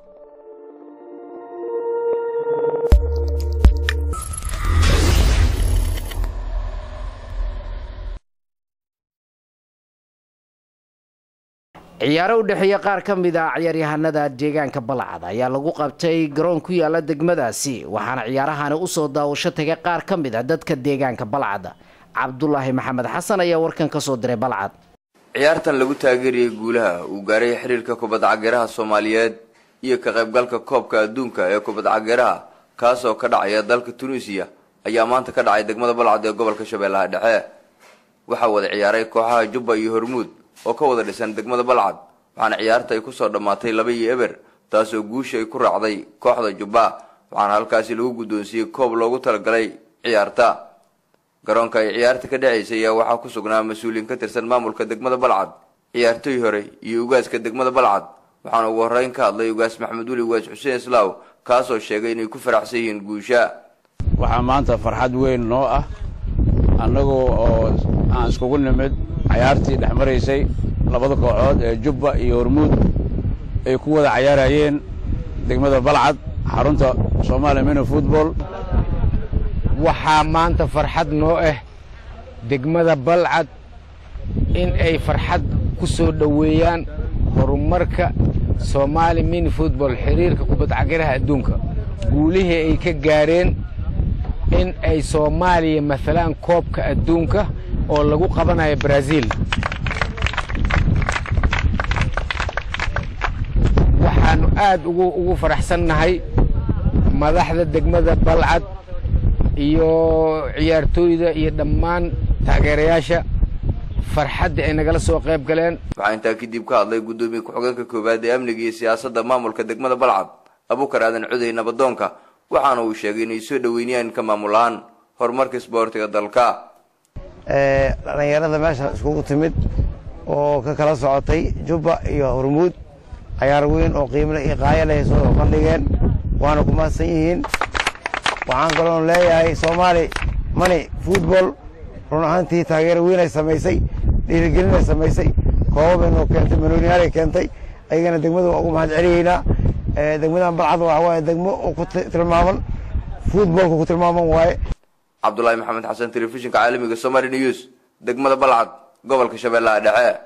ciyaaro u dhexeeya qaar ka mid ah ciyaaryahanada deegaanka balcad ayaa lagu qabtay garoon ku yaala degmadaasi waxaana ciyaarahani usoo daawasho tagay qaar ka mid a dadka deegaanka balcad cabdulaahi maxamed xasan ayaa warkan kasoo diray balcad ciyaartan lagu taageeriyey guulaha uu gaaray xiriirka kubadda cageeraha soomaaliyeed iyo ka qaybgalka koobka adduunka ee kubadda cageeraha kaasoo ka dhacaya dalka tunuusiya ayaa maanta ka dhacay degmada balcad ee gobolka shabeellaha dhexe waxaa wada ciyaaray kooxaha jubba iyo hormuud oo ka wada dhisan degmada balcad waxaana ciyaarta ay kusoo dhammaatay laba iyo eber taasoo guusha ay ku raacday kooxda jubba waxaana halkaasi lagu guddoonsiiyey koob loogu talagalay ciyaarta garoonka ay ciyaarta ka dhacaysay ayaa waxaa ku sugnaa mas-uuliyiin ka tirsan maamulka degmada balcad ciyaartoy hore iyo ugaaska degmada balcad waxaana ugu horreyn ka hadlay ugaas maxamed weli ugaas xuseen islaaw kaasoo sheegay inay ku faraxsan yihiin guusha waxaa maanta farxad weyn noo ah annagoo oo aan iskugu nimid cayaartii dhex maraysay labada kooxood ee jubba iyo hormuud ay ku wada cayaarayeen degmada balcad xarunta soomaaliya mino futbol waxaa maanta farxad noo ah degmada balcad in ay farxad ku soo dhoweeyaan horumarka soomaali mini futbol xiriirka kubadcagaraha adduunka guulihii ay ka gaareen in ay soomaaliya maalaan koobka adduunka oo lagu qabanayo brazil waxaannu aad ugu ugu faraxsannahay madaxda degmada balcad iyo ciyaartooyda iyo dhammaan taageerayaasha farxadda ay nagala soo qayb galeen waxaa intaa kadib ka hadlay guddoomiye ku-xigeenka koowaad ee amniga iyo siyaasadda maamulka degmada balcad abukar aadan cudey nabadoonka waxaana uu sheegay inay soo dhoweynayaan ka maamulaan horumarka isboortiga dalka dhallinyarada meesha iskugu timid oo ka kala socotay jubba iyo hormuud cayaar weyn oo qiimle iyo qaaya leh soo bandhigeen waana ku mahadsan yihiin waxaan kaloon leeyahay soomaali mani futbol run ahaantii taageero weynay samaysay dhiirigelinay samaysay koobabay noo keentay manooniyaalay keentay ayagana degmada waa ugu mahad celiyeynaa degmadan balcad waxa waaye degmo oo ku tilmaaman futbolka ku tilmaaman waaye cabdulaahi maxamed xasan telefishinka caalamiga somali news degmada balcad gobolka shabeellaha dhexe